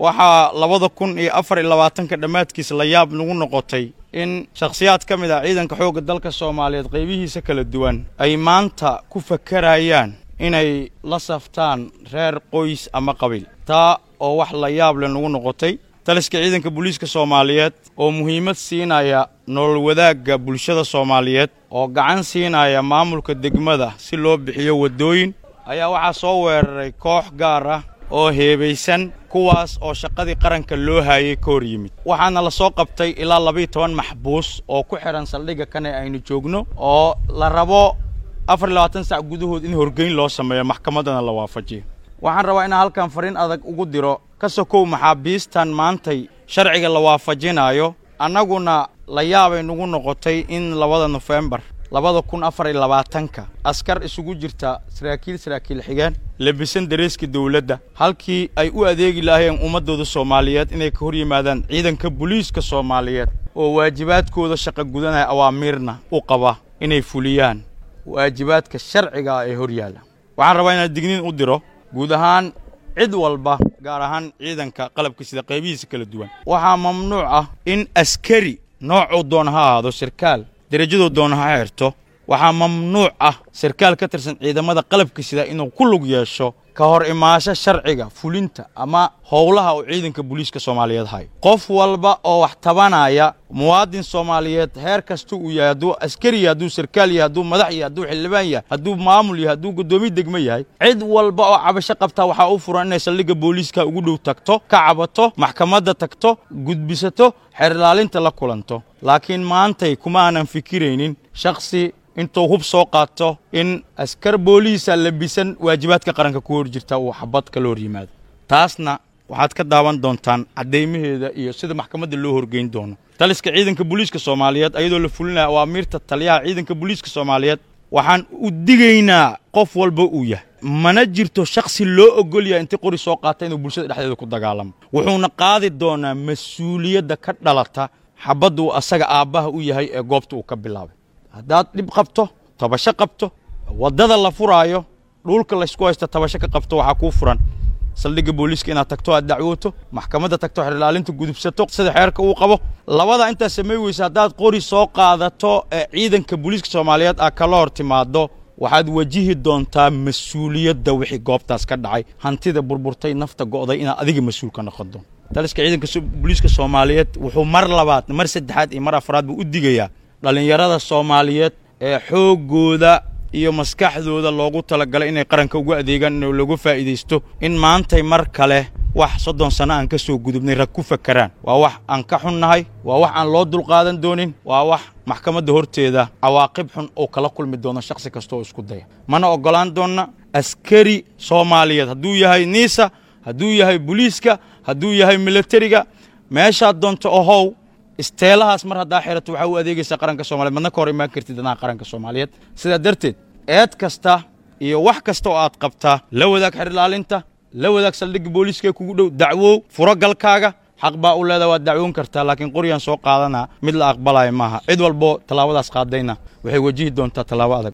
waxaa labada kun iyo afar iyo labaatanka dhammaadkiisa la yaab nagu noqotay in shakhsiyaad ka mid ah ciidanka xoogga dalka soomaaliyeed qaybihiisa kala duwan ay maanta ku fakarayaan inay la saftaan reer qoys ama qabiil taa oo wax la yaab leh nagu noqotay taliska ciidanka booliiska soomaaliyeed oo muhiimad siinaya nolol wadaagga bulshada soomaaliyeed oo gacan siinaya maamulka degmada si loo bixiyo waddooyin ayaa waxaa soo weeraray koox gaar ah oo heebaysan kuwaas oo shaqadii qaranka loo haayay ka hor yimid waxaana la soo qabtay ilaa labiiyo toban maxbuus oo ku xidhan saldhigga kan ee aynu joogno oo la rabo afar iyo labaatan sac gudahood in horgeyn loo sameeyo maxkamaddana la waafajiyo waxaan rabaa inaan halkan fariin adag ugu diro ka sokow maxaabiistan maantay sharciga la waafajinaayo annaguna la yaabay nagu noqotay in labada nofembar labada kun afar iyo labaatanka askar isugu jirta saraakiil saraakiil xigeen labisan dareeska dawladda halkii ay u adeegi lahaayeen ummaddooda soomaaliyeed inay ka hor yimaadaan ciidanka booliiska soomaaliyeed oo waajibaadkooda shaqa gudanaya awaamiirna u qaba inay fuliyaan waajibaadka sharciga ah ee hor yaalla waxaan rabaa inaan digniin u diro guud ahaan cid walba gaar ahaan ciidanka qalabka sida qaybihiisa kala duwan waxaa mamnuuc ah in askari noocuu doona ha ahaado sarkaal derajaduu doona ha xirto waxaa mamnuuc ah sarkaal ka tirsan ciidamada qalabka sida inuu ku lug yeesho ka hor imaasho sharciga fulinta ama howlaha uu ciidanka booliiska soomaaliyeed hayo qof walba oo wax tabanaya muwaadin soomaaliyeed heer kasta uu yahay hadduu askari yahay hadduu sarkaal yahay hadduu madax yahay hadduu xildhibaan yahay hadduu maamul yahay hadduu guddoomiye degmo yahay cid walba oo cabasho qabtaa waxaa u furan inay saldhigga booliiska ugu dhow tagto ka cabato maxkamadda tagto gudbisato xerilaalinta la kulanto laakiin maantay kuma aanan fikiraynin shakhsi intuu hub soo qaato in askar booliisa labisan waajibaadka qaranka ku hor jirta uu xabad kala hor yimaado taasna waxaad ka daawan doontaan caddaymaheeda iyo sida maxkamadda loo horgeyn doono taliska ciidanka booliiska soomaaliyeed ayadoo la fulinaya awaamiirta taliyaha ciidanka booliiska soomaaliyeed waxaan u digaynaa qof walba uu yahay mana jirto shakhsi loo ogol yahay intii qori soo qaata inuu bulshada dhexdeeda ku dagaalamo wuxuuna qaadi doonaa mas-uuliyadda ka dhalata xabadda uu asaga aabbaha u yahay ee goobta uu ka bilaabay haddaad dhib qabto tabasho qabto waddada la furaayo dhulka laysku haysto tabasho ka qabto waxaa kuu furan saldhigga booliiska inaad tagto aad dacwooto maxkamadda tagto xerilaalinta gudubsato sida xeerka uu qabo labada intaad samay weysa haddaad qori soo qaadato ee ciidanka booliiska soomaaliyeed aad kala hor timaado waxaad wajihi doontaa mas-uuliyadda wixii goobtaas ka dhacay hantida burburtay nafta go'day inaad adiga mas-uul ka noqon doonto taliska ciidanka booliiska soomaaliyeed wuxuu mar labaad mar saddexaad iyo mar afraad buu u digayaa dhallinyarada soomaaliyeed ee xooggooda iyo maskaxdooda loogu talagalay inay qaranka ugu adeegaan in lagu faa'iidaysto in maantay mar kale wax soddon sanno aan ka soo gudubnay rag ku fakaraan waa wax aan ka xunnahay waa wax aan loo dulqaadan doonin waa wax maxkamadda horteeda cawaaqib xun oo kala kulmi doono shakhsi kasta oo isku daya mana oggolaan doonna askari soomaaliyeed hadduu yahay niisa hadduu yahay booliiska hadduu yahay milatariga meeshaad doonto ohow isteelahaas mar haddaa xirato waxaa u adeegaysaa qaranka soomaliyeed madna ka hor imaan kartid danaha qaranka soomaaliyeed sidaa darteed eed kasta iyo wax kasta oo aad qabtaa la wadaag xerilaalinta la wadaag saldhigga booliiska ee kugu dhow dacwow furo galkaaga xaq baa u leedaha waad dacwoon kartaa laakiin qoryaan soo qaadanaa mid la aqbalaya maaha cid walboo tallaabadaas qaadayna waxay wajihi doontaa tallaabo adag